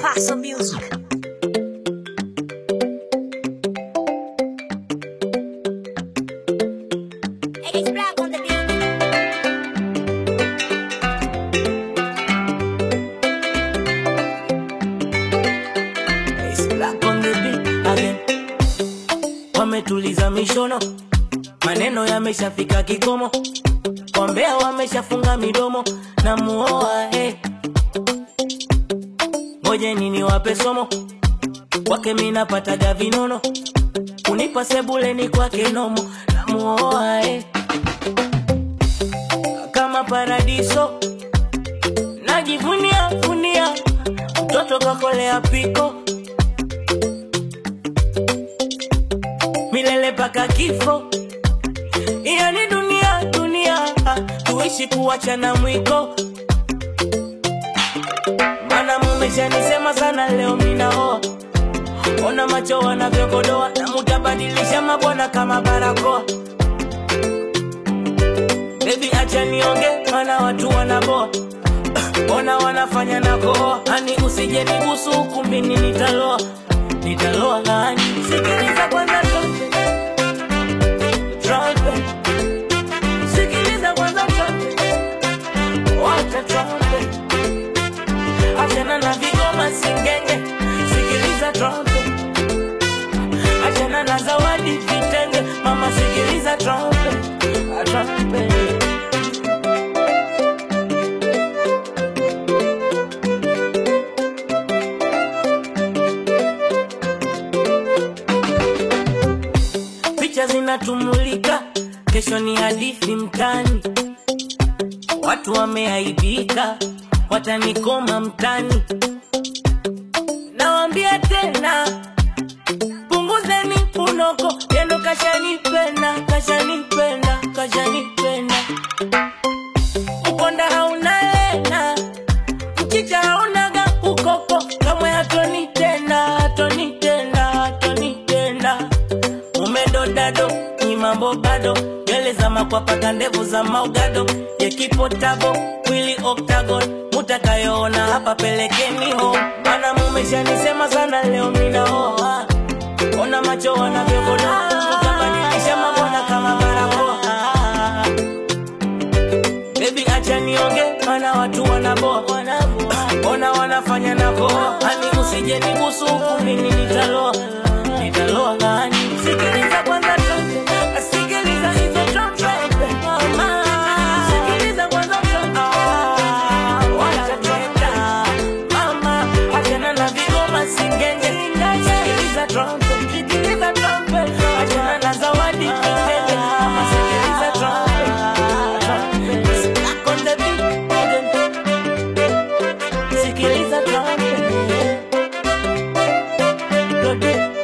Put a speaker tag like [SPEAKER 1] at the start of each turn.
[SPEAKER 1] Paso Music. It's black on the beat.
[SPEAKER 2] It's black on the beat again. Wametuliza mishono, maneno yameshafika kikomo, wambea wameshafunga midomo na muoa hey. Ngoje nini wape somo kwake, minapataga vinono, unipa sebuleni kwake nomo na muoa hey. Kama paradiso najivunia vunia, mtoto kakolea piko milele paka kifo. Hiyo ni dunia dunia, ah, tuishi kuachana mwiko. Mana mumeshanisema sana, leo minaoa. Ona macho wanavyokodoa, na mutabadilisha mabwana kama barakoa. Baby acha nionge, mana watu wanaboa. Ona wanafanya na koa, ani usije nigusu ukumbini, nitaloa nitaloa ngani. Sikiliza kwanza toke trumpet. Sikiliza kwanza trumpet. Wacha trumpet. Achana na vigoma singenge. Sikiliza trumpet. Achana na zawadi vitenge. Mama sikiliza trumpet. Ah, trumpet. picha zinatumulika, kesho ni hadithi mtani, watu wameaibika, watanikoma mtani. Nawambia tena, punguzeni unoko, yendo kashanipenda, kashanipenda, kashanipenda. Ukonda hauna lena, mchicha haunaga ukoko, kamwe hatoni tena, hatoni tena, hatoni tena umedodado ni mambo bado nywele za makwapaka ndevu za maugado yekipotabo mwili octagon mutakayoona hapa pelekeni ho mana mumeshanisema sana leo minaoa ona macho wanavyogodoa mutabadilisha mabwana kama barakoa Baby acha nionge mana watu wanaboa ona wanafanya na koa ani usije nigusu huku mimi nitaloa nitaloa ngani sikiliza kwanza trumpet sikiliza hizo trumpet mama sikiliza kwanza trumpet wacha trumpet mama achana na vigoma singenge sikiliza trumpet sikiliza trumpet achana na zawadi kitenge mama sikiliza trumpet trumpet Back on the beat sikiliza trumpet Produce